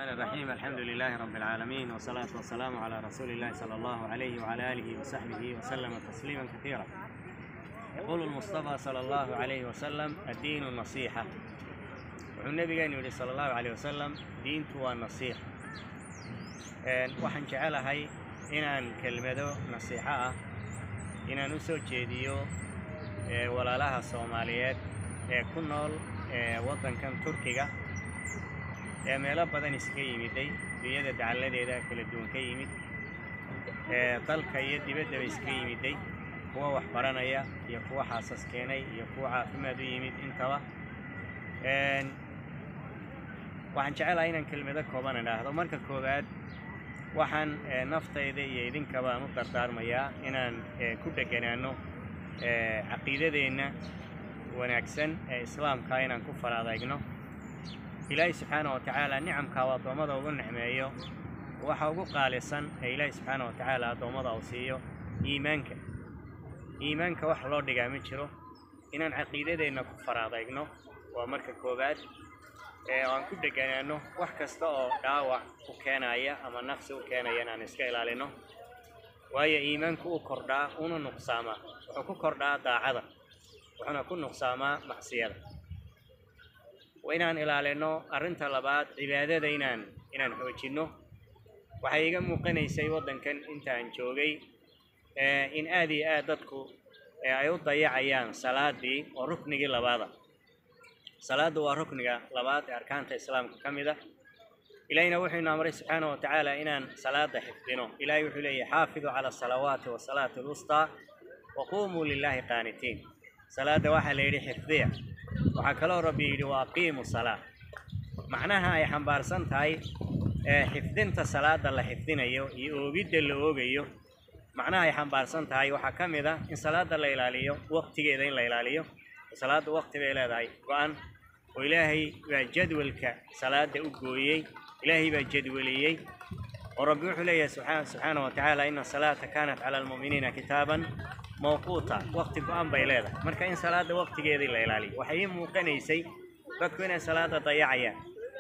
الرحيم الحمد لله رب العالمين والصلاة والسلام على رسول الله صلى الله عليه وعلى آله وصحبه وسلم تسليما كثيرا يقول المصطفى صلى الله عليه وسلم الدين النصيحة wuxuu nabigeenu yidhi sala allahu caleyh wasalam diintu waa nasiixa waxaan jecelahay inaan kelmado nasiixo ah inaan u soo jeediyo walaalaha soomaaliyeed ee ku nool waddankan turkiga ee meelo badan iska yimiday dunyada dacalladeeda kala duwan ka yimid dalka iyo dibaddaba iska yimiday kuwa wax baranaya iyo kuwa xaasas keenay iyo kuwa caafimaad u yimid intaba waxaan jecelahay inaan kelmado kooban idhaahdo marka koowaad waxaan naftayda iyo idinkaba aan u dardaarmayaa inaan ku dheganaano caqiidadeenna wanaagsan ee islaamka inaan ku faraadaygno ilaahay subxaana wa tacaala nicamkaa uu addoommada ugu nicmeeyo waxa ugu qaalisan ee ilaahay subxaana wa tacaala addoommada uu siiyo iimaanka iimaanka wax loo dhigaa ma jiro inaan caqiidadeenna ku faraadaygno waa marka koowaad ee aan ku dheganaano wax kasta oo dhaawac u keenaya ama naqsi u keenaya inaan iska ilaalino waayo iimaanku u kordhaa una nuqsaamaa wuxuu ku kordhaa daacada wuxuuna ku nuqsaamaa macsiyada waa inaan ilaalino arrinta labaad cibaadada inaan inaan xoojinno waxay iga muuqanaysay waddankan intaan joogay in aad iyo aad dadku ay u dayacayaan salaadii oo ruknigii labaada salaaddu waa rukniga labaad ee arkaanta islaamka ka mid ah ilaahina wuxuu ina amray subxaana wa tacaala inaan salaada xifdino ilahay wuxuu leeyahy xaafiduu cala asalawaati wasalaati alwustaa wa quumuu lilaahi qaanitiin salaadda waxaa la yidhi xifdiya waxaa kaloo rabbi yidhi wa aqiimu salaa macnaha ay xambaarsan tahay xifdinta salaada la xifdinayo iyo oogidda la oogayo macnaha ay xambaarsan tahay waxaa ka mid ah in salaada la ilaaliyo waqtigeeda in la ilaaliyo salaadda waqti bay leedahay go-an oo ilaahay baa jadwalka salaada u gooyey ilaahay baa jadwaliyey oo rabbi wuxuu leeyahay subxaana wa tacaala ina salaata kaanat cala almu'miniina kitaaban mawquuta waqti go-an bay leedahay marka in salaada waqtigeedii la ilaaliyo waxay ii muuqanaysay dadku inay salaada dayacayaan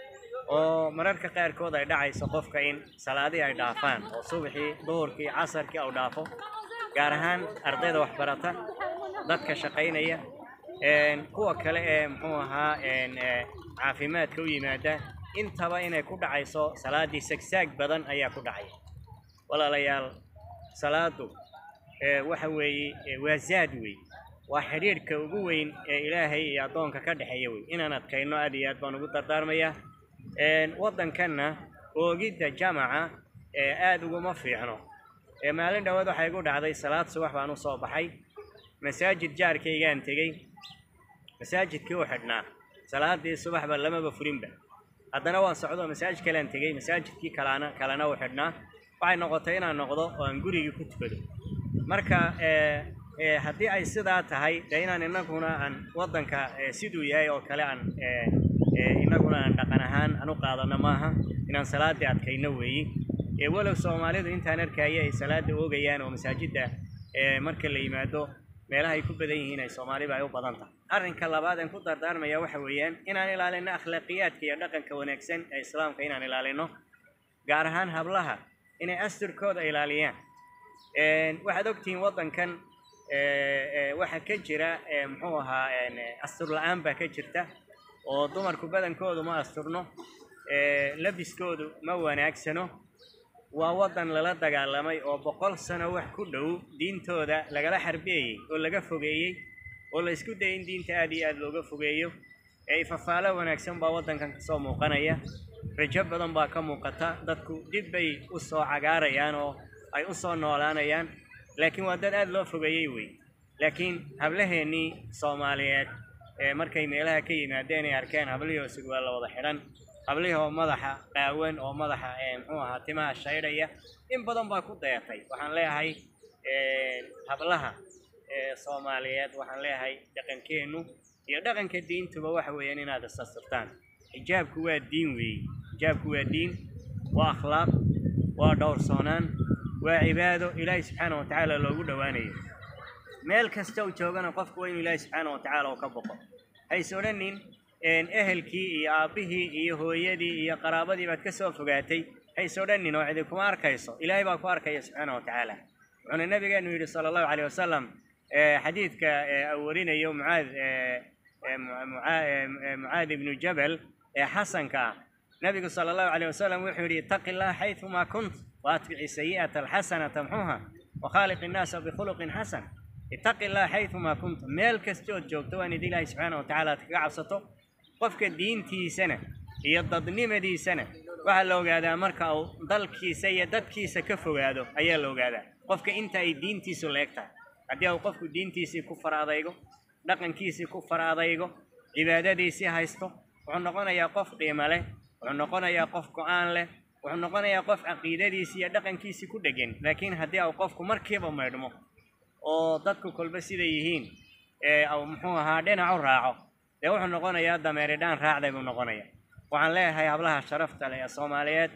oo mararka qaarkood ay dhacayso qofka in salaadii ay dhaafaan oo subaxii duhurkii casarkii au dhaafo gaar ahaan ardayda waxbarata dadka shaqaynaya kuwa kale ee muxuu ahaa caafimaadka u yimaada intaba inay ku dhacayso salaaddii sagsaag badan ayaa ku dhacaya walaalayaal salaadu waxa weeye waa zaad wey waa xidhiidhka ugu weyn ee ilaahay iyo addoonka ka dhexeeya wey inaan adkayno aad iyo aad baan ugu dardaarmayaa waddankanna oogidda jamaca aad uguma fiicno maalin dhawaad waxay igu dhacday salaad subax baan u soo baxay masaajid jaarkaygaan tegey masaajidkii u xidhnaa salaadii subaxba lamaba furinba haddana waan socdo masaajid kalean tegey masaajidkii kalana kalena u xidhnaa waxay noqotay inaan noqdo oo aan gurigii ku tukado marka haddii ay sidaa tahay dee inaan inaguna aan waddanka siduu yahay oo kale aan inaguna aan dhaqan ahaan aan u qaadano maaha inaan salaadii adkayno weeyi walow soomaalidu intaan arkaya ay salaada oogayaan oo masaajidda marka la yimaado meelaha ay ku badan yihiin ay soomaaliba ay u badan tahay arrinka labaad aan ku dardaarmaya waxa weeyaan inaan ilaalino akhlaaqiyaadka iyo dhaqanka wanaagsan ee islaamka inaan ilaalino gaar ahaan hablaha inay asturkooda ilaaliyaan waxaad ogtihiin waddankan waxa ka jira muxuu ahaa astur la-aan baa ka jirta oo dumarku badankoodu ma asturno labiskoodu ma wanaagsano waa waddan lala dagaalamay oo boqol sano wax ku dhow diintooda lagala xarbiyayey oo laga fogeeyey oo la isku dayay in diinta aad iyo aad looga fogeeyo ee ifafaalo wanaagsan baa waddankan kasoo muuqanaya rajo badan baa ka muuqata dadku dib bay u soo cagaarayaan oo ay u soo noolaanayaan laakiin waa dad aad loo fogeeyey wey laakiin hablaheennii soomaaliyeed ee markay meelaha ka yimaadeen ay arkeen hablihii oo sigwaa la wada xidhan hablihii oo madaxa qaawan oo madaxa muxuu ahaa timaha shaydhaya in badan baa ku dayatay waxaan leeyahay hablaha soomaaliyeed waxaan leeyahay dhaqankeennu iyo dhaqanka diintuba waxa weeyaan inaad isasirtaan xijaabku waa diin weeye xijaabku waa diin waa akhlaaq waa dhowrsoonaan waa cibaado ilaahay subxaana wa tacaala loogu dhowaanayo meel kasta uu joogana qofku waa inuu ilaahay subxaana wa tacaala uu ka boqo hays odhanin ehelkii iyo aabbihii iyo hooyadii iyo qaraabadii baad ka soo fogaatay hays odhanin oo cidi kuma arkayso ilaahay baa ku arkaya subxaana wa tacaala wuxuuna nabigeenu yidhi sala allahu caleyh wasalam xadiidka uu warinayo mucaad mucaad ibnu jabal ee xasanka ah nabigu sala allahu caleyh wasalam wuxuu yidhi ittaqi llaha xayثuma kunt waatbici sayi'ata alxasana tamxuha wakhaaliq innaasa bikhuluqin xasan ittaqi llaha xayثuma kunt meel kastood joogto waan idi ilaahay subxaana wa tacala aad kaga cabsato qofka diintiisana iyo dadnimadiisana waxaa la ogaadaa marka uu dalkiisa iyo dadkiisa ka fogaado ayaa la ogaadaa qofka inta ay diintiisu leeg tahay haddii uu qofku diintiisii ku fara adaygo dhaqankiisii ku fara adaygo cibaadadiisii haysto wuxuu noqonayaa qof qiimo leh wuxuu noqonayaa qof go-aan leh wuxuu noqonayaa qof caqiidadiisii iyo dhaqankiisii ku dhegan laakiin haddii uu qofku markiiba maydhmo oo dadku kolba siday yihiin u muxuu ahaa dhinacu raaco dee wuxuu noqonayaa dameeridhaan raacday buu noqonaya waxaan leeyahay hablaha sharafta leh ee soomaaliyeed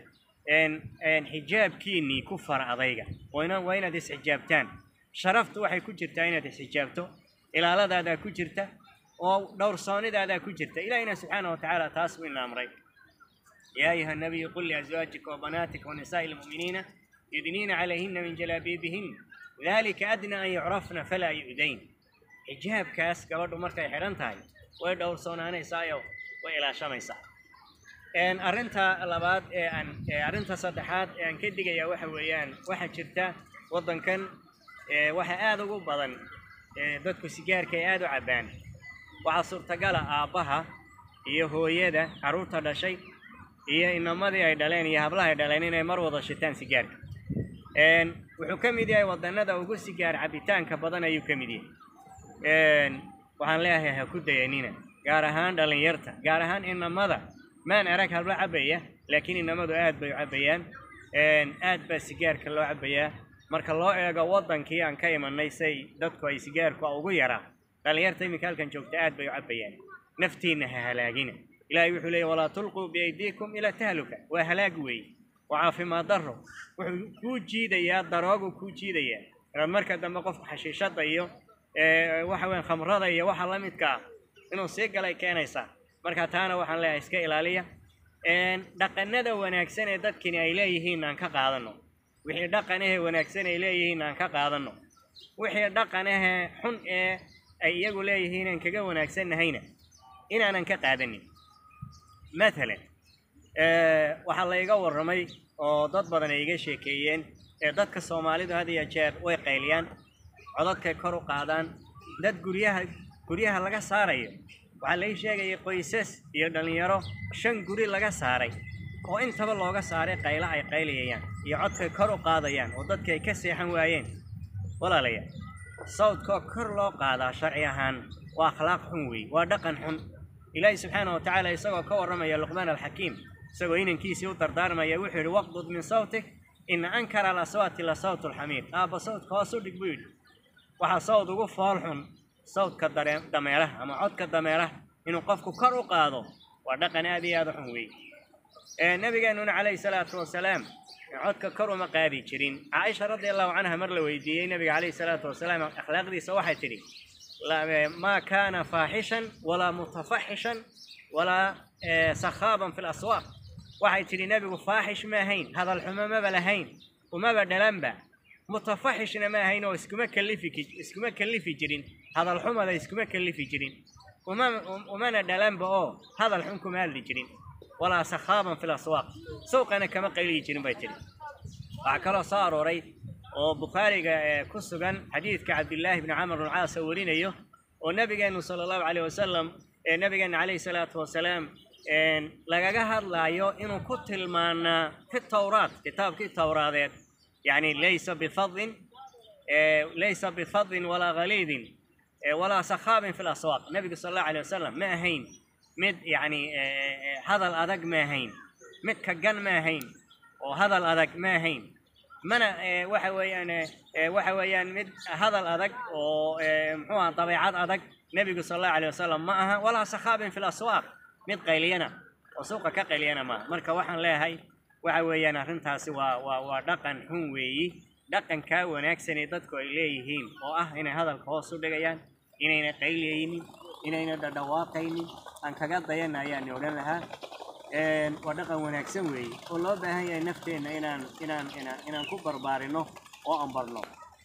xijaabkiinnii ku fara adayga waa inaad isxijaabtaan sharaftu waxay ku jirtaa inaad isxijaabto ilaaladaadaa ku jirta oo dhowrsoonidaadaa ku jirta ilaahina subxaana wa tacaala taas buu ina amray yaa ayuha nabiyu qul liazwaajika wabanaatika wanisaa'i lmu'miniina yudniina calayhina min jalaabiibihin dalika adna an yucrafna falaa yu'dayn xijaabkaas gabadhu markay xidhan tahay way dhowrsoonaanaysaayo way ilaashamaysaa arrinta labaad ee aan arrinta saddexaad ee aan ka digayaa waxa weeyaan waxaa jirta waddankan waxa aada ugu badan dadku sigaarka ay aada u cabbaan waxaa suurtagala aabbaha iyo hooyada carruurta dhashay iyo inamadii ay dhaleen iyo hablaha ay dhaleen inay mar wada shitaan sigaarka wuxuu ka mid yahay wadannada ugu sigaar cabbitaanka badan ayuu ka mid yahay waxaan leeyahay ha ku dayanina gaar ahaan dhallinyarta gaar ahaan inamada maan arag hablo cabbaya laakiin inamadu aad bay u cabbayaan aad baa sigaarka loo cabbayaa marka loo eego waddankii aan ka imanay say dadku ay sigaarku ugu yaraa dhallinyarta iminka halkan joogta aad bay u cabbayaan naftiinna ha halaagina ilaahay wuxuu leeyay walaa tulquu biaydiikum ilaa tahluka waa halaag weeye waa caafimaad darro wuxuu kuu jiidayaa daroogu kuu jiidayaa inaad marka dambe qofku xashiishada iyo waxa weyan khamrada iyo waxa la midka ah inuu sii galay keenaysaa marka taana waxaan leeyahay iska ilaaliya dhaqanada wanaagsan ee dadkani ay leeyihiin aan ka qaadano wixii dhaqan ahee wanaagsan ay leeyihiin aan ka qaadano wixii dhaqan ahee xun ee ay iyagu leeyihiin aan kaga wanaagsannahayna inaanan ka qaadanin mathalan waxaa la iga warramay oo dad badan ay iga sheekeeyeen ee dadka soomaalidu had iyo jeer way qayliyaan codadkay kor u qaadaan dad guryaha guryaha laga saarayo waxaa lai sheegayay qoysas iyo dhallinyaro shan guri laga saaray oo intaba looga saaray qaylo ay qaylayayaan iyo codkay kor u qaadayaan oo dadki ay ka seexan waayeen walaalayaal sawdkoo kor loo qaadaa sharci ahaan waa akhlaaq xun weeye waa dhaqan xun ilaahi subxaana wa tacaala isagoo ka warramaya luqmaan alxakiim isagoo inankiisii u dardaarmaya wuxuu yidhi waqdud min sawtik ina ankara alaswaati la sawtu alxamiir aabba sawdka hoos u dhig buu yidhi waxaa sawd ugu fool xun sawdka daree dameeraha ama codka dameeraha inuu qofku kor u qaado waa dhaqan aad iyo aada u xun weeye nabigeenuna calayhi salaatu wasalaam codka kor uma qaadi jirin caaisha radi allahu canha mar la weydiiyey nabiga calayhi salaatu wasalaam akhlaaqdiisa waxay tidhi maa kaana faaxishan walaa mutafaxishan walaa sakhaaban fi laswaaq waxay tidhi nebigu faaxish ma ahayn hadal xumo maba lahayn umaba dhalanba mutafaxishna ma ahayn oo iskuma kalifi iskuma kalifi jirin hadal xumada iskuma kalifi jirin uma umana dhalanba oo hadal xun kuma hadli jirin walaa sakhaaban fi laswaaq suuqana kama qayliyi jirin bay tidhi waxaa kaloo soo arooray oo bukhaariga ku sugan xadiidka cabdillaahi bni camr bn caas oo warinayo oo nabigeenu sala allahu caleyh wasalam nabigeena calayhi salaatu wasalaam lagaga hadlaayo inuu ku tilmaanaa fi tawraat kitaabkii towraadeed yani laysa bifadin laysa bifadin walaa haliidin walaa sakhaabin fi laswaaq nabigu sala allahu aleyh wasalam ma ahayn mid yani hadal adag ma ahayn mid kagan ma ahayn oo hadal adag ma ahayn mana waxa weeyaan waxa weeyaan mid hadal adag oo muxuu aha dabeecad adag nebigu sala allahu aleyh wasalam ma aha walaa sakhaabin fi laswaaq mid qayliyana oo suuqa ka qayliyana maaha marka waxaan leeyahay waxa weeyaan arrintaasi waa waa waa dhaqan xun weeyi dhaqankaa wanaagsanee dadku ay leeyihiin oo ah inay hadalka hoos u dhigayaan inayna qayliyaynin inayna dhadhawaaqaynin aan kaga dayana ayaan odhan lahaa waa dhaqan wanaagsan weeye oo loo baahan yahay nafteenna inaan inaan inaan inaan ku barbaarino oo aan barno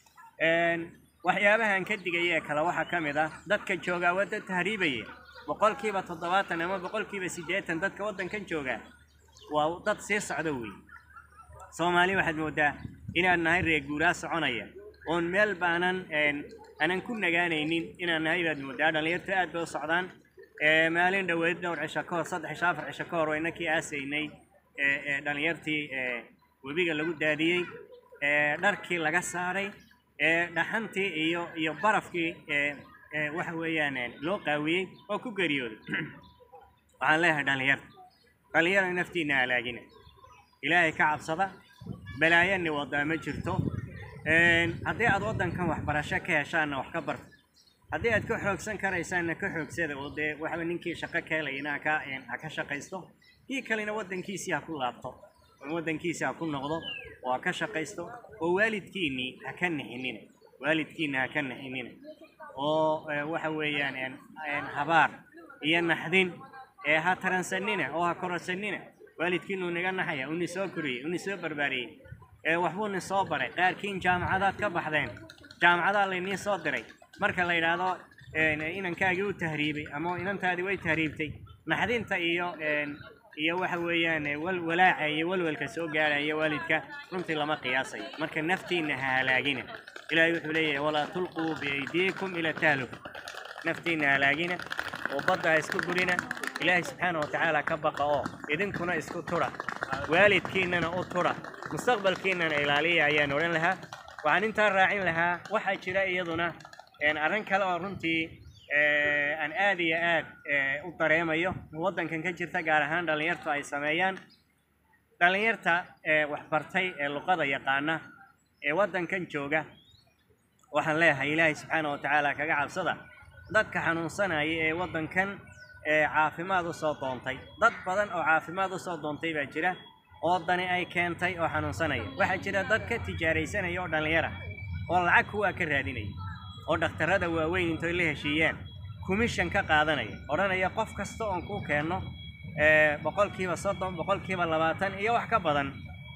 waxyaabahan ka digaya ee kale waxaa ka mid ah dadka joogaa waa dad tahriibaya boqolkiiba toddobaatan ama boqolkiiba siddeetan dadka waddankan joogaa waa dad sii socda weeye soomaali waxaad moodaa inaan nahay reer guuraa soconaya oon meel baanan aanan ku nagaanaynin inaan nahay baad moodaa dhallinyartu aad bay u socdaan maalin dhoweed dhowr cisho ka hor saddex cisho afar cisho ka hor wayna kii aasaynay dhallinyartii webiga lagu daadiyey dharkii laga saaray dhaxantii iyo iyo barafkii waxa weeyaan loo qaawiyey oo ku geeriyooday waxaan leeyahay dhallinyarta dhallinyarada naftiina halaagina ilaahay ka cabsada balaayani wadaa ma jirto haddii aad waddankan waxbarasho ka heshaanna wax ka barta haddii aad ka xoogsan karaysaanna ka xoogsada oo dee waxba ninkii shaqo ka helayana haka ha ka shaqaysto kii kalena waddankiisii ha ku laabto oo waddankiisii ha ku noqdo oo ha ka shaqaysto oo waalidkiinnii ha ka nixinina waalidkiinna ha ka nixinina oo waxa weeyaan habaar iyo naxdin ee ha taransanina oo ha kororsanina waalidkiinu naga naxaya uni soo koriyey uni soo barbaariyey ee waxbuuni soo baray qaarkiin jaamacadaad ka baxdeen jaamacadaa layniin soo diray marka la yidhaahdo inankaagii u tahriibay ama inantaadii way tahriibtay naxdinta iyo iyo waxa weeyaan walwalaaca iyo walwalka soo gaaraya waalidka runtii lama qiyaasayo marka naftiina ha halaagina ilaahay wuxuu leeyahay walaa tulquu biaydiikum ila tahluk naftiina halaagina oo badda ha isku gurina ilaahay subxaana wa tacaala ka baqa oo idinkuna isku tura waalidkiinana u tura mustaqbalkiinana ilaaliya ayaan odhan lahaa waxaan intaa raacin lahaa waxaa jira iyaduna arrin kale oo runtii aan aad iyo aad u dareemayo waddankan ka jirta gaar ahaan dhallinyartu ay sameeyaan dhallinyarta waxbartay ee luqada yaqaana ee waddankan jooga waxaan leeyahay ilaahay subxaana wa tacaala kaga cabsada dadka xanuunsanaya ee waddankan caafimaad usoo doontay dad badan oo caafimaad usoo doontay baa jira oo dani ay keentay oo xanuunsanaya waxaa jira dad ka tijaaraysanaya oo dhallinyara oo lacag kuwaa ka raadinaya oo dhakhtarrada waaweyn intoy la heshiiyaan commission ka qaadanaya odhanaya qof kasta oon ku keenno boqolkiiba soddon boqolkiiba labaatan iyo wax ka badan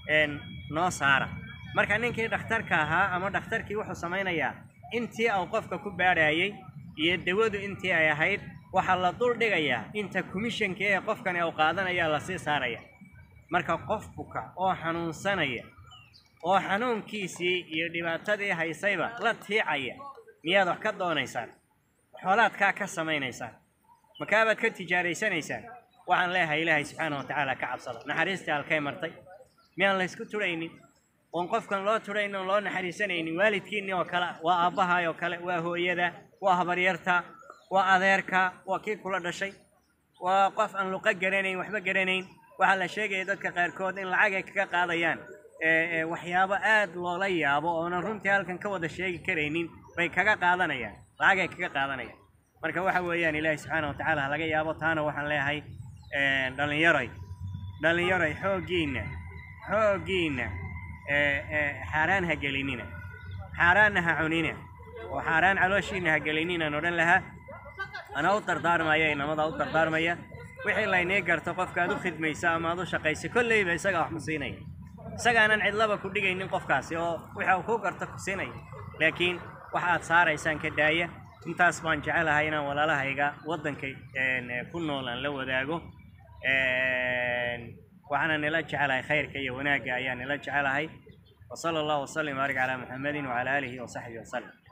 noo saara marka ninkii dhakhtarka ahaa ama dhakhtarkii wuxuu samaynayaa intii uu qofka ku baadhayay iyo dawadu intii ay ahayd waxaa la dul dhigayaa inta commissionka ee qofkani uu qaadanaya lasii saaraya marka qof buka oo xanuunsanaya oo xanuunkiisii iyo dhibaatadii haysayba la tiicaya miyaad wax ka doonaysaan xoolaadkaa ka samaynaysaan makaabaad ka tijaaraysanaysaan waxaan leeyahay ilaahay subxaana wa tacaala ka cabsada naxariistii halkay martay miyaan laysku turaynin oon qofkan loo turayn oon loo naxariisanaynin waalidkiinni oo kale waa aabbahay oo kale waa hooyada waa habaryarta waa adeerka waa kii kula dhashay waa qof aan luqo garanayn waxba garanayn waxaa la sheegaya dadka qaarkood in lacag ay kaga qaadayaan waxyaabo aad loola yaabo oonan runtii halkan ka wada sheegi karaynin bay kaga qaadanayaan lacag ay kaga qaadanayaan marka waxa weeyaan ilaahi subxaana wa tacaala ha laga yaabo taana waxaan leeyahay dhallinyaroy dhallinyaroy xooggiinna xooggiinna xaaraan ha gelinina xaaraanna ha cunina oo xaaraan calooshiina ha gelinina odhan lahaa anaa u dardaarmaya inamada u dardaarmaya wixii laynii garto qofka aad u khidmaysa ama aad u shaqaysa kolleyba isagaa wax ma siinaya isagaanan cidlaba ku dhigaynin qofkaasi oo waxa uu ku garto ku siinaya laakiin waxa aad saaraysaan ka daaya intaas baan jecelahay inaan walaalahayga waddanka ku nool aan la wadaago waxaana nila jecelahay khayrka iyo wanaagga ayaa nila jecelahay وصلى الله وسلم وبارك على محمد وعلى آله وصحبه وسلم